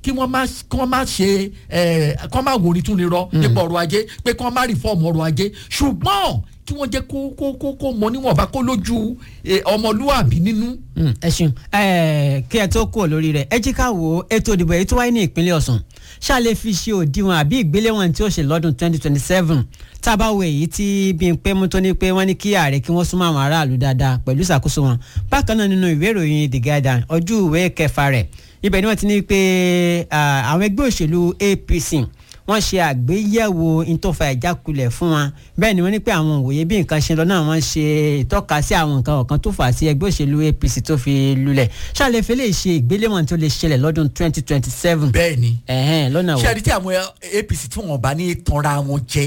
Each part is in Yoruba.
kí wọ́n má kí wọ́n má ṣe ẹ̀ kí wọ́n má wò ní tún lè rọ nípa ọrọ̀ ajé pé kí wọ́n má rìfọ́ọ̀mù ọrọ̀ ajé ṣùgbọ́n kí wọ́n jẹ́ kó kó kó kó mọ níwọ̀nba kó lójú eh, ọmọlúwàbí nínú. Mm, ẹ ṣeun ẹ kí ẹ tó kúrò lórí rẹ̀ ẹ jí ká wo ètò ìdìbò èyí tó wáyé ní ìpínlẹ̀ Ọ̀ṣun ṣáà lè fi ṣe òdiwọ̀n àbí ìgbéléwọ̀n tí ó ṣe lọ́dún 2027 tá a bá wo èyí tí Bímpé mú tó ní pé wọ́n ní kí ààrẹ kí wọ́n súnmọ́ àwọn aráàlú dáadáa pẹ̀lú ìṣàkóso wọn bákan náà nínú ìwé ìròyìn The Guardian ojú ìwé kẹfà rẹ̀ ibẹ̀ ni wọ́n ti ní pé ah, àwọn ẹgbẹ́ òṣèlú APC wọ́n ṣe àgbéyẹ̀wò ìtòfà ìjákulẹ̀ fún wọn bẹ́ẹ̀ ni wọ́n ní pé àwọn òwòye bí nǹkan ṣe lọ náà wọ́n ṣe ìtọ́ka sí àwọn nǹkan ọ̀kan tó fà á sí ẹgbẹ́ òṣèlú APC tó fi lulẹ̀ ṣàlẹ́fẹ́ lè ṣe ìgbéléwọ̀n tó lè ṣẹlẹ̀ lọ́dún 2027 bẹ́ẹ̀ ni ẹ̀hẹ́n lọ́nà wo ṣé ẹni tí àwọn APC tí wọ́n bá ní tanra wọn jẹ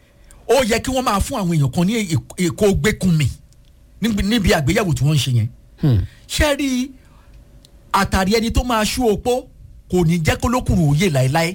ó yẹ kí wọ́n máa fún àwọn èèyàn kan ní èkó gbẹ́kùnmí níbi níbi àgbéyẹ̀wò tí wọ́n ń ṣe yẹn Hmm. ṣé rí àtàrí ẹni tó máa ṣú opó kò ní jẹ́ kó lókùnrin òye láéláé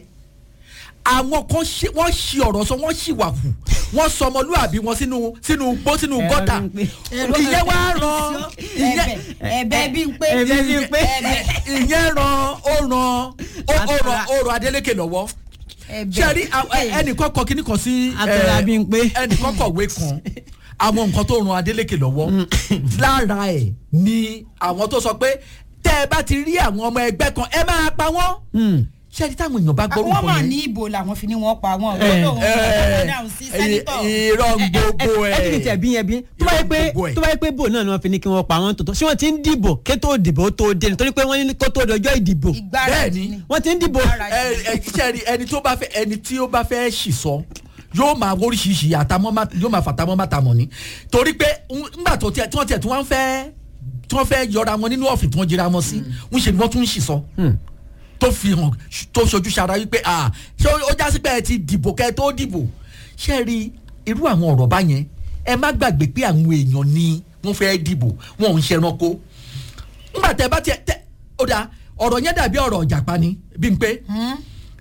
àwọn kan ṣe wọ́n ṣì ọ̀rọ̀ sọ wọ́n ṣì wà hù wọ́n sọ ọmọlúwàbí wọn sínú sínú gbó sínú Ẹ̀rọ gọ́tà Bímpé. ìyẹn wá ràn ìyẹn ẹ̀bẹ̀ bí ń pé Ẹ̀bẹ̀ bí ń pé. ìyẹn ràn ó ràn ó ó ràn ó ràn Adeleke lọ́wọ́ ṣe rí ẹnìkan kọ kíní kan sí Àtọ̀rọ̀ eh, Bímpé. ẹnìkan kọ̀wé kan àwọn nǹkan tó ran Adeleke lọ́wọ́ lára ẹ̀ ni àwọn tó sọ pé tẹ́ ẹ bá ti rí àwọn ọmọ ẹgbẹ́ kan ẹ máa pa wọ́n Hmm. ṣe rí táwọn èèyàn bá gbọ́rù àwọn mà kan ní yẹn ìbò làwọn fi ní wọn pa wọn Eh, lọ́dọ̀ wọn dáhùn sí sẹ́nitọ̀ irọ́ gbogbo ẹ ẹ ẹ ẹ bí yẹn bí tó bá yẹ pé Gbogbo ẹ̀. tó bá yẹ pé bò náà ni wọ́n fi ní kí wọ́n pa wọ́n tòótọ́ ṣé wọ́n ti ń dìbò kétó ìdìbò tó dé nítorí pé wọ́n ní kó tó dọjọ́ ìdìbò ìgbáradì bẹ́ẹ̀ ni. ni wọ́n ti ń dìbò Ìgbáradì. ẹ ẹ ṣe rí ẹni tó bá fẹ́ ẹni tí ó bá fẹ́ ṣì sọ yóò máa oríṣiríṣi àtàmọ́ má yóò máa fàtàmọ́ má tàmọ́ ni torí pé ńgbà tó tiẹ̀ tí wọ́n tiẹ̀ tí wọ́n fẹ́ tí wọ́n fẹ́ yọra wọn nínú ọ̀fìn tí wọ́n jira wọn sí ń ṣe ni wọ́n tún ń ṣì sọ Hmm. tó fi hàn tó ṣojú ṣara wípé ah ṣé ó já sí pé ẹ ti dìbò kẹ́ ẹ tó dìbò ṣé rí irú àwọn ọ̀rọ̀ báyẹn ẹ má gbàgbé pé àwọn èèyàn ni wọ́n fẹ́ dìbò wọn ò ń ṣẹranko ńgbà tẹ bá tiẹ̀ tẹ ó dà ọ̀rọ̀ yẹn dàbí ọ̀rọ̀ ìjàpá ni bí n pé Hmm?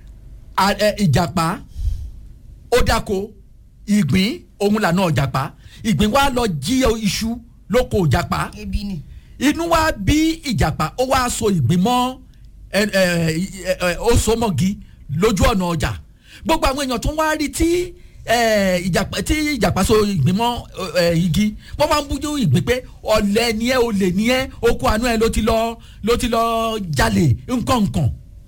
a- ẹ, ìjàpá ó dáko ìgbín òun lànà ìjàpá ìgbín wa lọ jí iṣu lóko ìjàpá ebi ni inú wa bí ìjàpá ó wá so ìgbín mọ́ ẹ, ẹ, ẹ, ẹ, ó so mọ́gi lójú ọ̀nà ọjà gbogbo àwọn èèyàn tó ń wá rí tí ẹ, ìjàpá tí ìjàpá so ìgbín mọ́ ẹ, igi wọ́n máa ń bójú ìgbín pé ọ̀lẹ ni ẹ́ olè ni ẹ́ oko àánú ẹ̀ ló ti lọ ló ti lọ jalè nǹkan nǹkan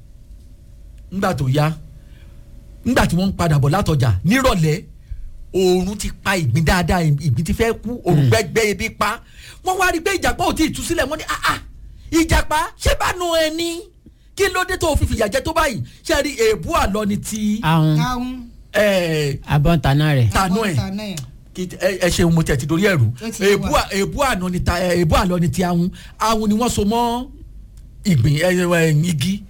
ńgbà tó yá ńgbà tí wọ́n ń padà bọ̀ látọjà nírọ̀lẹ́ oòrùn ti pa ìgbín dáadáa ìgbín ti fẹ́ kú oòrùn gbẹ́gbẹ́ ebi pa wọ́n wá rí i pé ìjàpá ò tí ì tú sílẹ̀ wọ́n ní ah ah ìjàpá ṣé bá nu ẹni kí ló dé tó fi fìyà jẹ tó báyìí ṣe rí èébú àlọ́ ni ti àwọn káwọn ẹ̀ abọ́ntana rẹ̀ tanú ẹ̀ àbọ̀ntànà ẹ̀. kí ẹ ẹ ṣeun mo tẹ̀ ti dorí ẹ̀rù Ó ti yé èébú wa. à- èébú àná ni ta èébú àlọ́ ni ti ahun ahun ni wọ́n so mọ́ ìgbín ẹ ẹ igi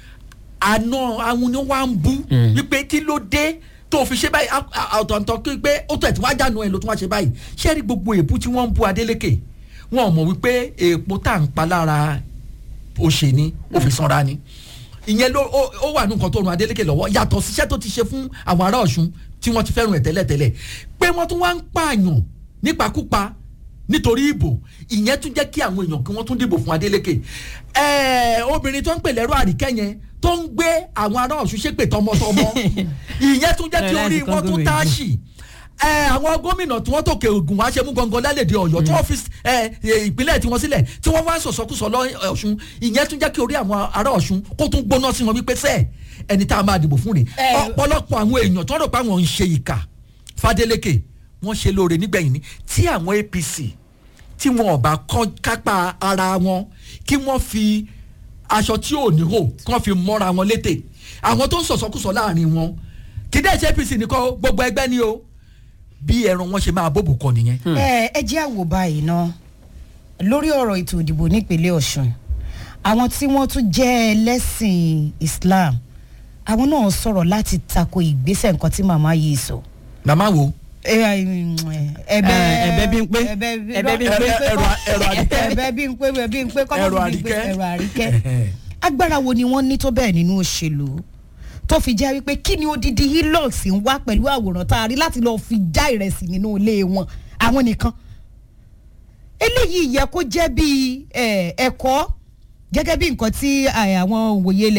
àná ahun ni wọ́n á ń bú Mm. wípé kí ló dé tó fi ṣe báyìí á- á- ọ̀tọ̀ọ̀tọ̀ kí pé ó tẹ̀ tí wọ́n á dànù ẹ̀ ló tún wá ṣe báyìí ṣé rí gbogbo èébú tí wọ́n ń bú Adeleke wọn ò mọ̀ wípé èèpo tá à ń pa lára òṣè ni ó fi sanra ni ìyẹn ló ó ó wà ní nǹkan tó ran Adeleke lọ́wọ́ yàtọ̀ síṣẹ́ tó ti ṣe fún àwọn ará Ọ̀ṣun tí wọ́n ti fẹ́ràn ẹ̀ tẹ́lẹ̀tẹ́lẹ̀ pé wọ́n tún wá ń pààyàn nípakúpa nítorí ìbò ìyẹn tún jẹ́ kí àwọn èèyàn kí wọ́n tún dìbò fún Adeleke ẹ̀ẹ́ obìnrin tó ń pè lẹ́rọ àríkẹ́ yẹn tó ń gbé àwọn ará Ọ̀ṣun ṣépè tọmọtọmọ ìyẹn tún jẹ́ kí Ẹ, orí láti wọn tún kọ́ńgó táàṣì ẹ àwọn gómìnà tí wọ́n tòkè ògùn wá ṣe mú gangan lálẹ́dẹ̀ ọ̀yọ́ tí wọ́n fi ẹ ẹ, ìpínlẹ̀ tí wọ́n sílẹ̀ tí wọ́n wá sọ̀sọ́kùsọ lọ ọ̀ṣun ìyẹn tún jẹ́ kí orí àwọn ará ọ̀ṣun kó tún gbóná sí wọn wípé sẹ́ẹ̀ ẹni tá a máa dìbò fún rè Ẹ. ọ̀pọ̀lọpọ̀ àwọn èèyàn tí wọ́n rò pé àwọn ń ṣe ìkà Fádeleke wọ́n ṣe lóore nígbẹ̀yìn ni tí àwọn APC tí wọn ò bá kọ́ kápá ara wọn kí wọ́n fi aṣọ tí ò ní hò kán fi mọ́ra wọn létè àwọn tó ń sọ̀sọ́kùsọ láàrin wọn kì í dẹ́ ṣe APC nìkan o, gbogbo ẹgbẹ́ ni o bí ẹran wọn ṣe máa bóbù kọ nìyẹn. ẹ ẹ jẹ́ àwò báyìí ná lórí ọ̀rọ̀ ètò ìdìbò nípínlẹ̀ Ọ̀ṣun àwọn tí wọ́n tún jẹ́ ẹlẹ́sìn Islam àwọn náà sọ̀rọ̀ láti tako ìgbésẹ̀ nǹkan tí màmá yìí sọ. màmá wo ẹ ẹ ẹ̀bẹ̀ Eh, ẹ̀bẹ̀ Bímpé. ẹ̀bẹ̀ Ẹ̀bẹ̀ Bímpé. ẹ̀rọ ẹ̀rọ àdìkẹ́ ẹ̀bẹ̀ Bímpé ẹ̀bẹ̀ Bímpé kọ́mọ́ ẹ̀rọ fi Bímpé àdìkẹ́ ẹ̀rọ àríkẹ́ agbára wo ni wọ́n ní tó bẹ́ẹ̀ nínú òṣèlú tó fi jẹ́ wípé kí ni odidi hilux ń wá pẹ̀lú àwòrán tá a rí láti lọ́ọ́ fi já ìrẹsì nínú ilé wọn àwọn nìkan eléyìí yẹ kó jẹ́ bíi eh, ẹ̀kọ́ gẹ́gẹ́ bí nǹkan tí eh, àwọn òwòye ilẹ̀